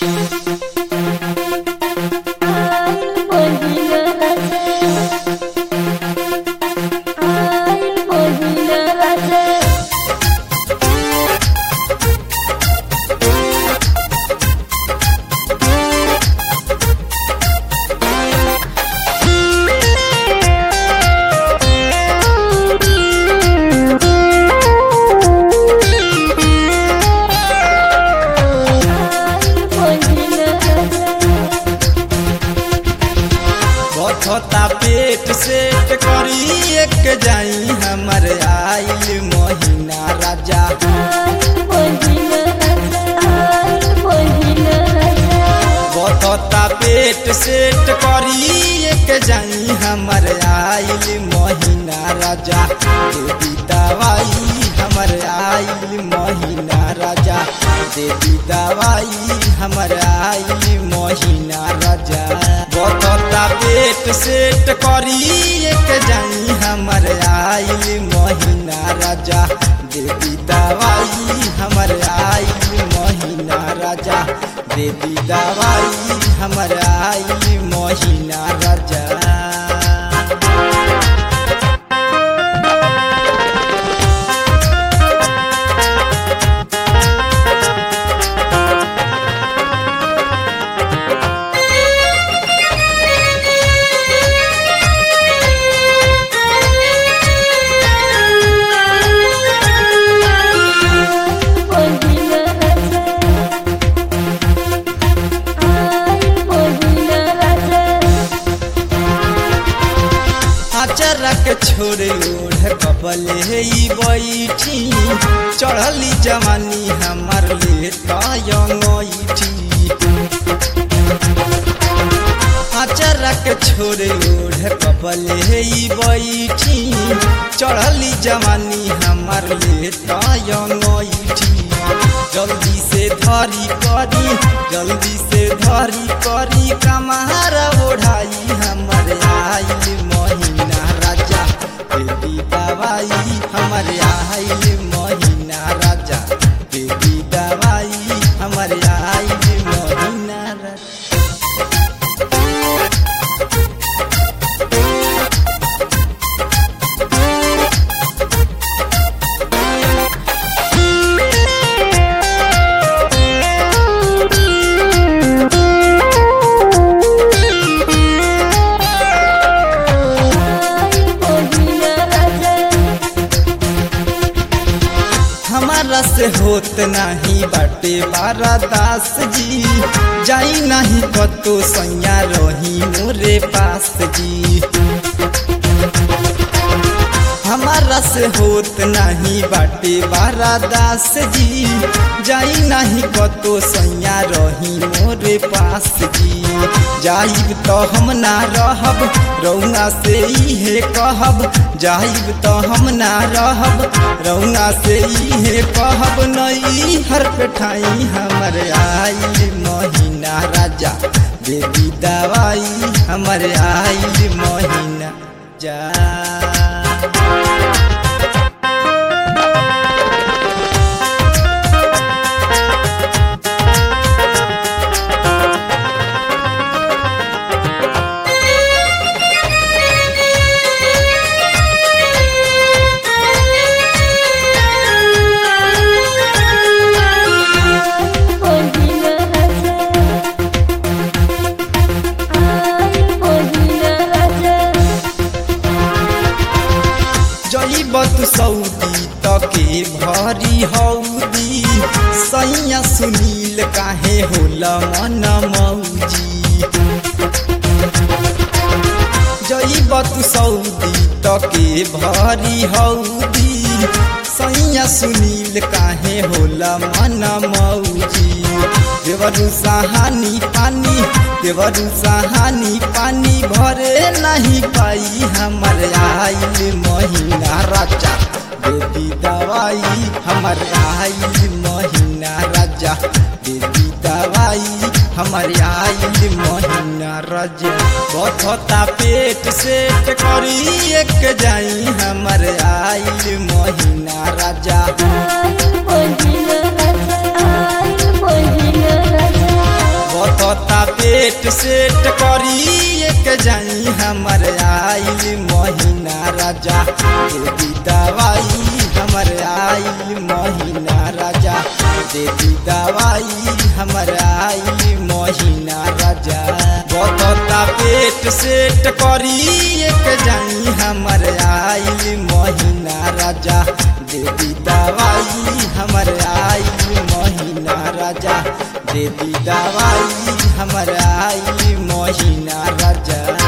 बथता पेट सेट करी एक जाई हमर आइल महीना राजा बथता पेट सेट करी एक जाई हमर आइल महीना राजा देवी दवाई हमर आइल महीना राजा देवी दवाई हमर आइल महीना राजा बथता पेट सेट करी एक जाई हमर आइल महीना राजा देवी दवाई हमर आइल महीना राजा देवी दवाई हमर आइल महीना राजा अचरक छोड़े ओढ़ कबले ही बैठी चढ़ली जवानी हमार ले तयठी अचरक छोड़े ओढ़ कबले ही बैठी चढ़ली जवानी हमार ले तयठी जल्दी से धरी करी जल्दी से धरी करी कमार ओढ़ाई हमर आइल महीना राजा बेबी दवाई हमर आइल महीना राजा बेबी दवाई हमर आइल महीना राजा हमारा से होत नहीं बाटे बारा दास जी जाई नहीं कतो सैया रही मोरे पास जी हमारा से होत नहीं बाटे बारा दास जी जाई नहीं कतो सैया रही मोरे पास जी जाइब तो हम ना रहब रौना से इहे कहब जाइब तो हम ना रहब रौना से इहे कहब नई हर पेठाई हमर आइल महीना राजा देवी दवाई हमर आइल महीना जा जईबत सऊदी तके भरी हौदी सैया सुनील काहे होला मन मौजी जईबत सऊदी तके भरी हौदी सैया सुनील काहे होला मन मौजी देवरु सहानी पानी देवरु सहानी पानी भरे नहीं पाई हमर आइल महीना राजा देवी दवाई हमर आइल महीना राजा देवी दवाई हमर आइल महीना राजा बथता पेट सेट करी एक जाई हमर आइल महीना राजा पेट सेट करी एक जाई हमर आइल महीना राजा देवी दवाई हमर आइल महीना राजा देवी दवाई हमर आइल महीना राजा बतता पेट सेट करी एक जाई हमर आइल महीना राजा देवी दवाई हमर आइल महीना राजा देवी दवाई हमर आइल महीना राजा